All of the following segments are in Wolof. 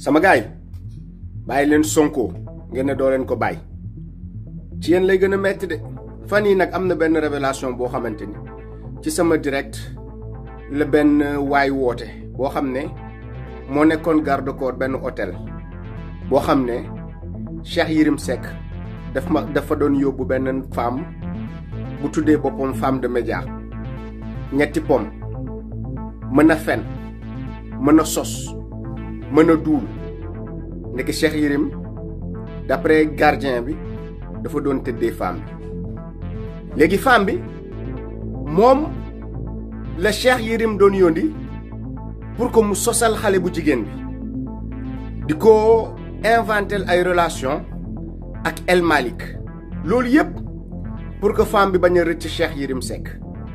sama gaay bàyyi leen sonko ngeen ne doo leen ko bàyyi ci yéen lay gën a metti de fan yi nag am na benn révélation boo xamante ni ci sama direct la benn waay woote boo xam ne moo nekkoon garde corps benn hôtel boo xam ne Cheikh Yérim Seck daf ma dafa doon yóbbu benn femme bu tuddee boppam femme de média ñetti pom mën a fen mën a sos mën a duul ndeke Cheikh Yérim d'après gardien bi dafa doon tëddee femme bi léegi femme bi moom la Cheikh Yérim doon yóndi pour que mu sosal xale bu jigéen bi di ko inventel ay relation ak El Malick loolu yépp pour que femme bi bañ a rëcc Cheikh Yérim Seck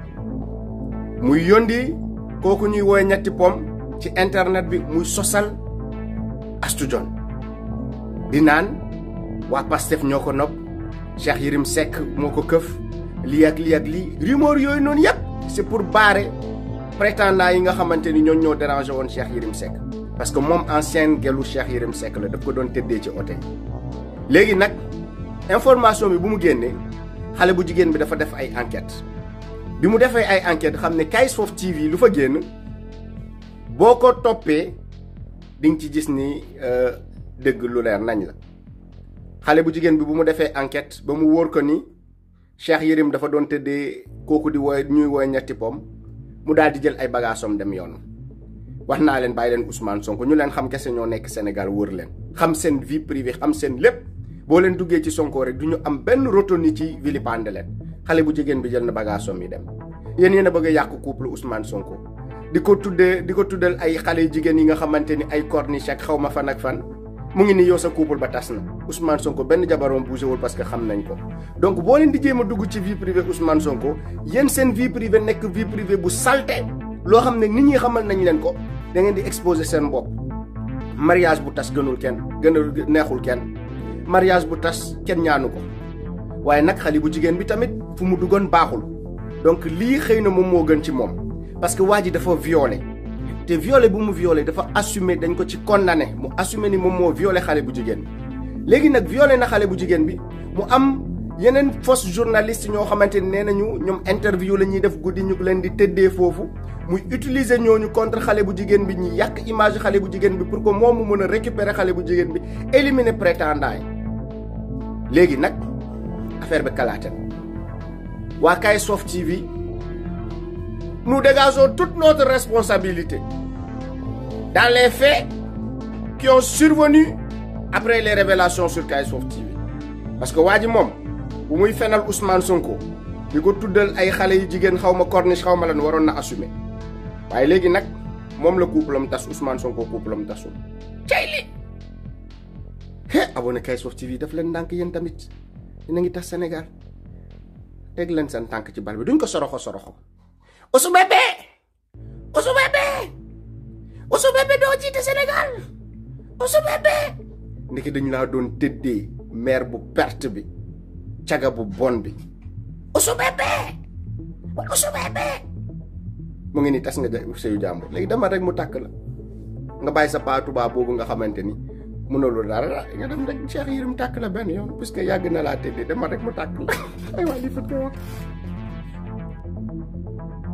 muy yóndi kooku ñuy woowee ñetti pom ci internet bi muy sosal Astou Dione di naan waa Pastef ñoo ko nopp Cheikh Yérim Seck moo ko këf lii ak lii ak lii rumeur yooyu noonu yépp c'est pour barrer prétendants yi nga xamante ni ñoo ñoo dérangé woon Cheikh Yérim Seck parce que moom ancienne gelu Cheikh Yérim Seck la daf ko doon tëddee ci hôtel léegi nag information bi bu mu génnee xale bu jigéen bi dafa def ay enquête bi mu defee ay enquête xam ne Kayz Fof TV lu fa génn boo ko toppee di nga ci gis ni dëgg lu leer nañ la xale bu jigéen bi bu mu defee enquête ba mu wóor ko ni Cheikh Yérim dafa doon tëddee kooku di woy ñuy woy ñetti pom mu daal di jël ay bagaasom dem yoon wax naa leen bàyyi leen Ousmane Sonko ñu leen xam kese ñoo nekk Sénégal wër leen xam seen vie privée xam seen lépp boo leen duggee ci Sonko rek du ñu am benn rotoni ci vilipande leen xale bu jigéen bi jël na bagaasom yi dem yéen yéen a bëgg a yàq couple Ousmane Sonko di ko tuddee di ko tuddal ay xale jigéen yi nga xamante ni ay corniche ak xaw ma fan ak fan mu ngi ni yow sa couple ba tas na Ousmane Sonko benn jabaroom bougé wul parce que xam nañ ko donc boo leen di jéem a dugg ci vie privée Ousmane Sonko yéen seen vie privée nekk vie privée bu salte loo xam ne nit ñi xamal nañ leen ko da ngeen di exposer seen bopp mariage bu tas gënul kenn gënal neexul kenn mariage bu tas kenn ñaanu ko waaye nag xale bu jigéen bi tamit fu mu duggoon baaxul donc lii xëy na moom moo gën ci moom parce que waa ji dafa violé te violé bu mu violé dafa assumé dañ ko ci condamné mu assumé ni moom moo violé xale bu jigéen bi léegi nag violé na xale bu jigéen bi mu am yeneen fausse journaliste ñoo xamante ni nee nañu ñoom interview la ñuy def guddi ñu leen di tëddee foofu muy utiliser ñooñu contre xale bu jigéen bi ñi yàq image xale bu jigéen bi pour que moom mu mën a récupérer xale bu jigéen bi éliminer prétendant yi léegi nag affaire bi kalaate waa Kayz Fof TV nous dégageons toute notre responsabilité dans les faits qui ont survenu après les révélations sur Kayz Fof TV parce que waa ji moom bu muy fenal Ousmane Sonko di ko tuddal ay xale yu jigéen xaw ma corniche xaw ma lan waroon na assumer waaye léegi nag moom la couple am tas Ousmane Sonko couple am tasul cay li he abonné Kayz Fof TV daf leen ndànk yéen tamit dina ngi tas Sénégal teg leen seen tànk ci bal bi duñ ko soroxo soroxo Ousou Bébé Ousou Bébé Ousou Bébé doo jiite Sénégal Ousou Bébé ndeke dañu laa doon tëddee maire bu perte bi caga bu bon bi Ousou Bébé Ousou Bébé mu ngi ni tas nga sëyu jàmbur léegi dama rek mu tàkk la nga bàyyi sa paa tubaab boobu nga xamante ni mënuloo dara nga dem rek Cheikh Yérim tàkk la benn yoon puisque yàgg na laa tëddee dama rek mu tàkk la ay waa lii fa ko wax